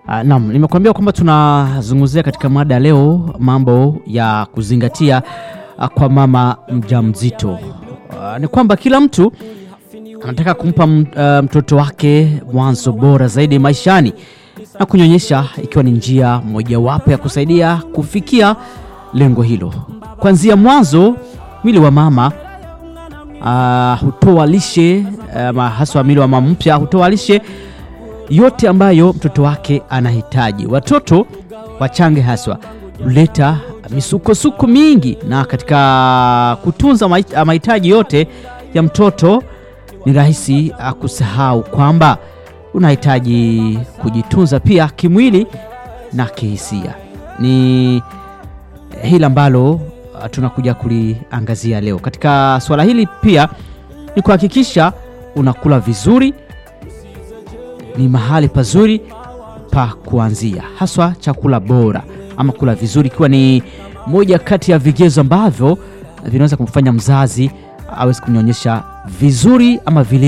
Uh, naam, nimekuambia kwamba tunazungumzia katika mada ya leo mambo ya kuzingatia uh, kwa mama mjamzito. Uh, ni kwamba kila mtu anataka kumpa m- uh, mtoto wake mwanzo bora zaidi maishani na kunyonyesha ikiwa ni njia mojawapo ya kusaidia kufikia lengo hilo. Kuanzia mwanzo, mwili wa mama uh, hutoa lishe uh, haswa mwili wa mama mpya hutoa lishe yote ambayo mtoto wake anahitaji. Watoto wachange haswa huleta misukosuko mingi, na katika kutunza mahi- mahitaji yote ya mtoto ni rahisi ah, kusahau kwamba unahitaji kujitunza pia kimwili na kihisia. Ni hili ambalo ah, tunakuja kuliangazia leo. Katika suala hili pia ni kuhakikisha unakula vizuri ni mahali pazuri pa kuanzia, haswa chakula bora ama kula vizuri, ikiwa ni moja kati ya vigezo ambavyo vinaweza kumfanya mzazi aweze kunyonyesha vizuri ama vile